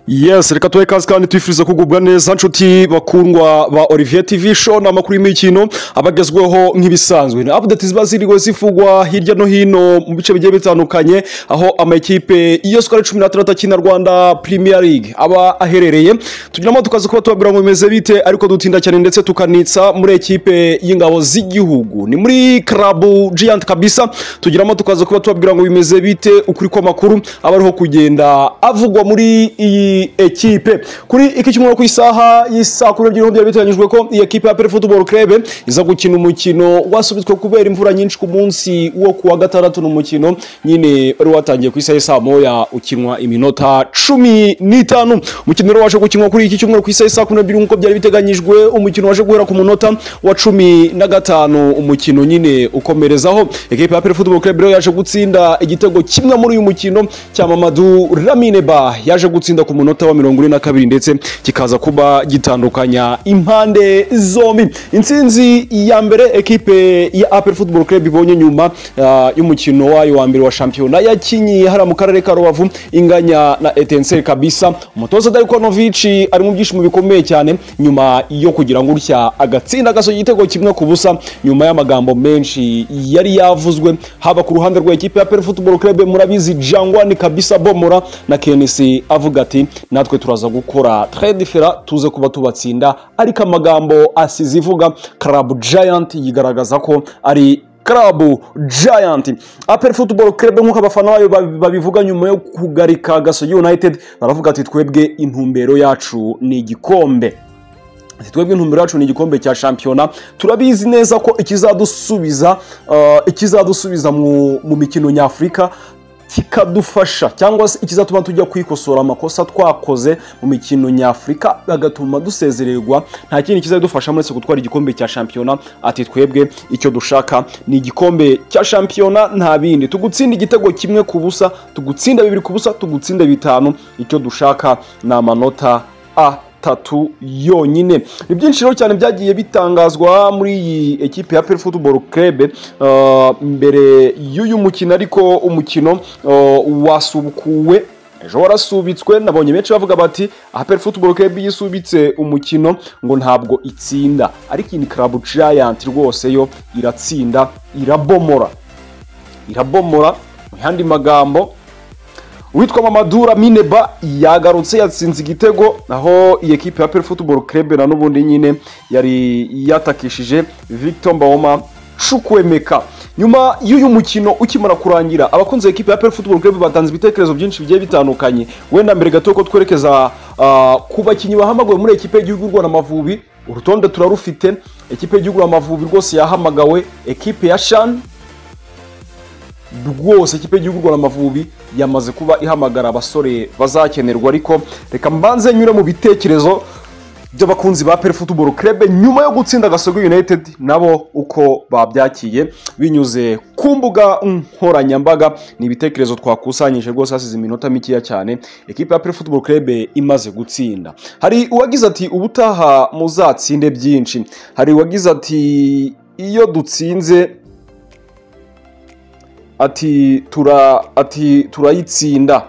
yesi reka tubahe ikaze kandi tubifuriza kugubwa neza nshuti bakundwa ba olivier tv show ni amakuru y'imikino abagezweho nk'ibisanzwe ni apudeti ziba ziriwe zivugwa hirya no hino mu bice bigiye bitandukanye aho amakipe iyo sikoro cumi n'atandatu akina rwanda premier league aba aherereye tunyuramo tukaza kuba tubabwira ngo bimeze bite ariko dutinda cyane ndetse tukanitsa muri ekipe y'ingabo z'igihugu ni muri karabu giant kabisa tugiramo tukaza kuba tubabwira ngo bimeze bite ukuri kw'amakuru aba ariho kugenda avugwa muri iyi ekipe kuri iki cyumweru ku isaha y'isaa kumi n'ebyiri byari biteganyijwe ko iyi ekipe ya peri futuboro kerebe iza gukina umukino wasubitswe kubera imvura nyinshi ku munsi wo ku wa gatandatu ni umukino nyine wari watangiye ku isaha y'isaa moya ukinwa iminota cumi n'itanu umukino rero waje gukinwa kuri iki cyumweru ku isaha y'isaa kumi n'ebyiri nk'uko byari biteganyijwe umukino waje guhera ku munota wa cumi na gatanu umukino nyine ukomerezaho ekipe ya peri futuboro kerebe rero yaje gutsinda igitego kimwe muri uyu mukino cya mamadu ramine ba yaje gutsinda ku munota wa mirongo ine na kabiri ndetse kikaza kuba gitandukanya impande zombi intsinzi ya mbere ekipe ya apel football club ibonye nyuma ah, y'umukino wayo wa mbere wa shampiyona yakinyi hariya mu karere ka rubavu inganya na etenseri kabisa umutoza darikonovici ari mu byishimo bikomeye cyane nyuma yo kugira ngo utya agatsinda gasohoye igitego kimwe ku busa nyuma y'amagambo menshi yari yavuzwe haba ku ruhande rwa ekipe ya apel football club murabizi jangwani kabisa bomora na kenesi avuga ati natwe turaza gukora tre different tuze kuba tubatsinda ariko amagambo asize ivuga club giant yigaragaza ko ari club giant apel football club nk'uko abafana bayo babi- babivuga nyuma yo kugarika gasogi united baravuga ati twebwe intumbero yacu ni igikombe Ati, twebwe intumbero yacu ni igikombe cya shampiyona turabizi neza ko ikizadusubiza uh, ikizadusubiza mu, mu mikino nyafurika kikadufasha cyangwa se ikizatuma tujya kwikosora amakosa twakoze mu mikino nyafurika agatuma dusezererwa nta kindi kizabidufashamo uretse gutwara igikombe cya shampiyona ati twebwe icyo dushaka ni igikombe cya shampiyona nta bindi tugutsinda igitego kimwe ku busa tugutsinda bibiri ku busa tugutsinda bitanu icyo dushaka ni amanota a atatu yonyine ni byinshi rero cyane byagiye bitangazwa muri iyi ekipe ya peri futuboro kerebe mbere y'uyu mukino ariko umukino uh, wasubukuwe ejo warasubitswe nabonye benshi bavuga bati aha peri futuboro kerebe yisubitse umukino ngo ntabwo itsinda ariko iyi ni karabu giant rwose yo iratsinda irabomora irabomora mu yandi magambo uwitwa mamadura mineba yagarutse yatsinze igitego aho iyi ekipe ya peri futuboro kerebe na n'ubundi nyine yari yatakishije victor mbawoma cukwemeka nyuma y'uyu mukino ukimara kurangira abakunze ekipe ya peri futuboro kerebe batanze ibitekerezo byinshi bigiye bitandukanye wenda mbere gato ko twerekeza ah, ku bakinnyi bahamagawe muri ekipe y'igihugu y'u rwanda amavubi urutonde turarufite ekipe y'igihugu amavubi rwose yahamagawe ekipe ya shani rwose ikipe y'igihugu rwanda amavubi yamaze kuba ihamagara abasore bazakenerwa ariko reka mbanze nyure mu bitekerezo by'abakunzi ba peri futuboro kerebe nyuma yo gutsinda gasogo united nabo uko babyakiye binyuze ku mbuga nkoranyambaga ni ibitekerezo twakusanyije rwose hasize iminota mikeya cyane ekipe ya peri futuboro kerebe imaze gutsinda hari uwagize ati ubutaha muzatsinde byinshi hari uwagize ati iyo dutsinze ati tura ati turayitsinda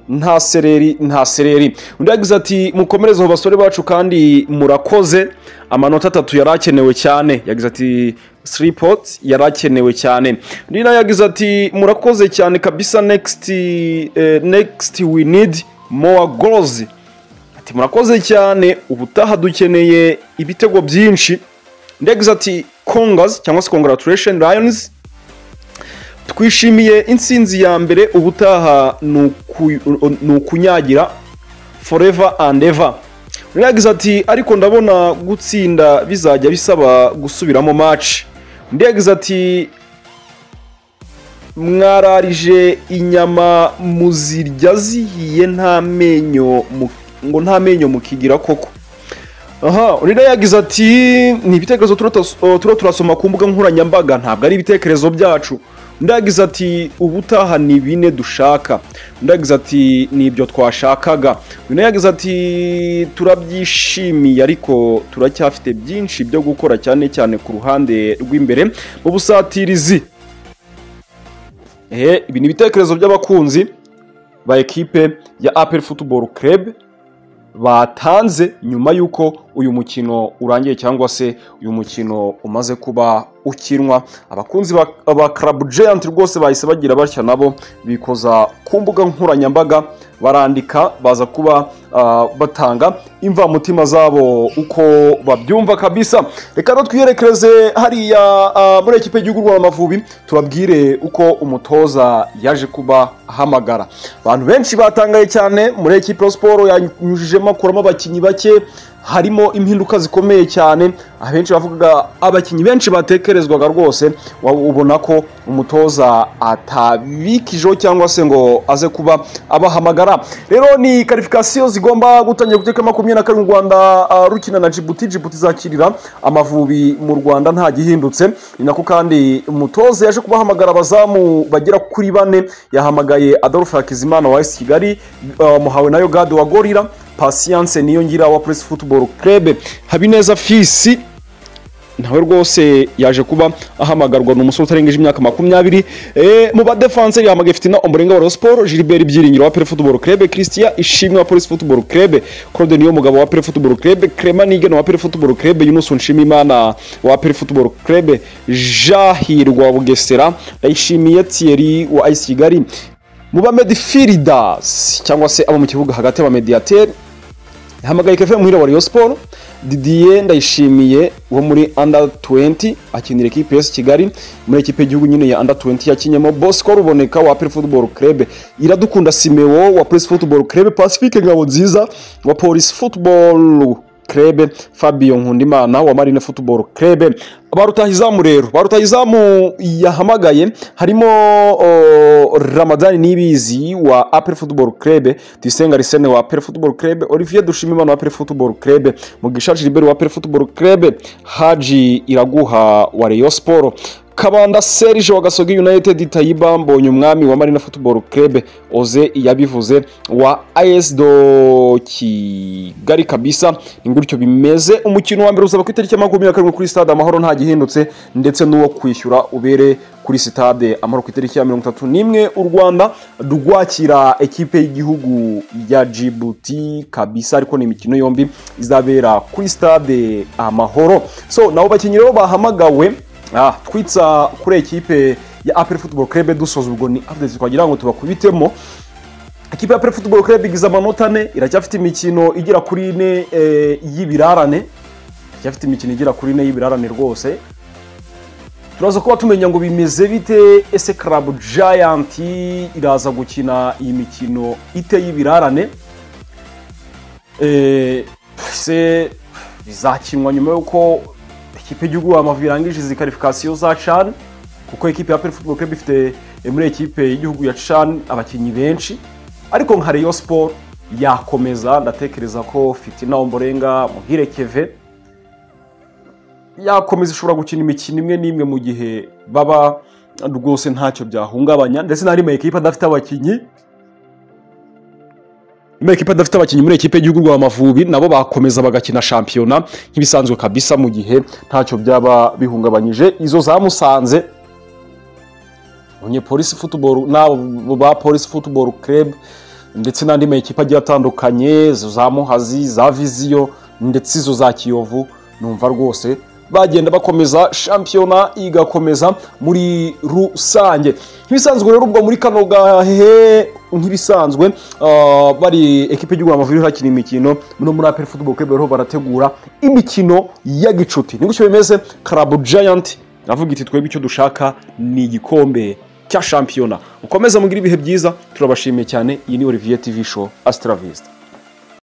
nta sereri nta sereri undi yagize ati mukomereze abo basore bacu kandi murakoze amanota atatu yari akenewe cyane yagize ati siripoti yari akenewe cyane undi nawe yagize ati murakoze cyane kabisa nekisiti nekisiti we nidi mowa gorozi ati murakoze cyane ubutaha dukeneye ibitego byinshi undi yagize ati kongazi cyangwa se kongaraturesheni rayonizi twishimiye intsinzi ya mbere ubutaha ni uku- ni ukunyagira forever and ever Undi yagize ati ariko ndabona gutsinda bizajya bisaba gusubiramo match undi yagize ati mwararije inyama muzirya zihiye nta menyo mu- ngo nta menyo mukigira koko aha undi nawe yagize ati ni ibitekerezo tuba turas- uh, tuba turasoma ku mbuga nkoranyambaga ntabwo ari ibitekerezo byacu undi yagize ati ubutaha ni bine dushaka undi yagize ati ni ibyo twashakaga undi nawe yagize ati turabyishimiye ariko turacyafite byinshi byo gukora cyane cyane ku ruhande rw'imbere mu busatirizi ehe ibi ni ibitekerezo by'abakunzi ba ekipe ya apel futuboro kerebe batanze nyuma y'uko uyu mukino urangiye cyangwa se uyu mukino umaze kuba ukinwa abakunzi ba- ba karabu jeyanti rwose bahise bagira batya nabo bikoza ku mbuga nkoranyambaga barandika baza kuba ah, batanga imvamutima zabo uko babyumva kabisa reka rero twiyerekereze hariya ah, muri ekipe y'igihugu rwanda amavubi tubabwire uko umutoza yaje kuba ahamagara abantu benshi batangaye cyane muri ekipe ya siporo yanyujijemo akuramo abakinnyi bake harimo impinduka zikomeye cyane abenshi bavugaga abakinnyi benshi batekerezwaga rwose wa- ubona ko umutoza atabikijeho cyangwa se ngo aze kuba abahamagara rero ni karifikasiyo zigomba gutangira ku itariki makumyabiri na karindwi u rwanda ah, rukina na jibuti jibuti izakirira amavubi mu rwanda nta gihindutse ni nako kandi umutoza yaje kubahamagara abazamu bagera kuri bane yahamagaye adolphe hakizimana wa esi kigali ah, muhawe nayo gade wa gorira pasiyanse niyongira wa puresi futuboro kerebe habineza fisi nawe rwose yaje kuba ahamagarwa ni umusore utarengeje imyaka makumyabiri Eh, mu badefanseri yahamagaye fitina umurenga wa siporo gilbert byiringiro wa pere futuboro kerebe christian ishimwe wa polisi futuboro kerebe claude niyo mugabo wa pere futuboro kerebe clement nigena wa pere futuboro kerebe yunus nshimimana wa pere futuboro kerebe jahirwa wa bugesera ndayishimiye thierry wa ice kigali mu bamedifiridas cyangwa se abo mu kibuga hagati y'abamediateri hamagaye kefe muhira wa Rayon Sport Didier Ndayishimiye wo muri under 20 akinira ekipe yose Kigali muri ekipe y'igihugu nyine ya under 20 yakinyemo Bosco Ruboneka wa Apple Football Club Iradukunda Simeo wa Police Football Club Pacific Ngabo nziza wa Police Football Club Fabio Nkundimana wa Marine Football Club barutahizamu rero barutahizamu yahamagaye harimo o, Ramadani Nibizi wa Apple Football Club Tisenga Risene wa Apple Football Club Olivier Dushimimana wa Apple Football Club Mugisha Gilbert wa Apple Football Club Haji Iraguha wa Rayon Sport kabanda serge wa gasogi united tayiba mbonye umwami wa marina football club oze yabivuze wa as do kigali kabisa ni gutyo bimeze umukino wa mbere uzaba ku itariki ya makumyabiri na karindwi kuri stade amahoro nta gihindutse ndetse n'uwo kwishyura ubere kuri sitade amahoro ku itariki ya mirongo itatu n'imwe u rwanda rwakira ekipe y'igihugu ya jibuti kabisa ariko ni imikino yombi izabera kuri stade amahoro so nabo bakinnyi rero bahamagawe Ah, twitsa kuri ekipe ya apel football club dusoza ubwo ni update twagira ngo tubakubitemo ikipe ya apel football club igize amanota ane iracyafite imikino igera kuri ine eh, y'ibirarane iracyafite imikino igera kuri ine y'ibirarane rwose turaza kuba tumenya ngo bimeze bite ese club giant iraza gukina iyi mikino ite y'ibirarane Eh, se bizakinwa nyuma y'uko ikipe y'igihugu Amavubi irangije izi karifikasiyo za CHAN kuko ikipe ya Apel Football Club ifite eh, muri ikipe y'igihugu ya CHAN abakinnyi benshi ariko nka Rayon Sport yakomeza ndatekereza ko Fitina Omborenga Muhire Keve yakomeza ishobora gukina imikino imwe n'imwe mu gihe baba rwose ntacyo byahungabanya ndetse n'ari mu ekipe adafite abakinnyi muri ekipa adafite abakinnyi muri ekipe y'igihugu rwa Amavubi nabo bakomeza bagakina shampiyona nk'ibisanzwe kabisa mu gihe ntacyo byaba bihungabanyije izo zamusanze umunyepolisi futuboro n'abo ba polisi futuboro club ndetse n'andi makipe agiye atandukanye izo za muhazi za viziyo ndetse izo za kiyovu numva rwose bagenda bakomeza shampiyona igakomeza muri rusange nk'ibisanzwe rero ubwo muri kano gahe nk'ibisanzwe ah, bari ekipe y'igihugu amavubi iriho hakina imikino no muri apel football club rero barategura imikino ya gicuti ni gutyo bimeze karabu giant navuga iti twebwe icyo dushaka ni igikombe cya shampiyona ukomeze mugire ibihe byiza turabashimiye cyane iyi ni olivier tv show asitara vizita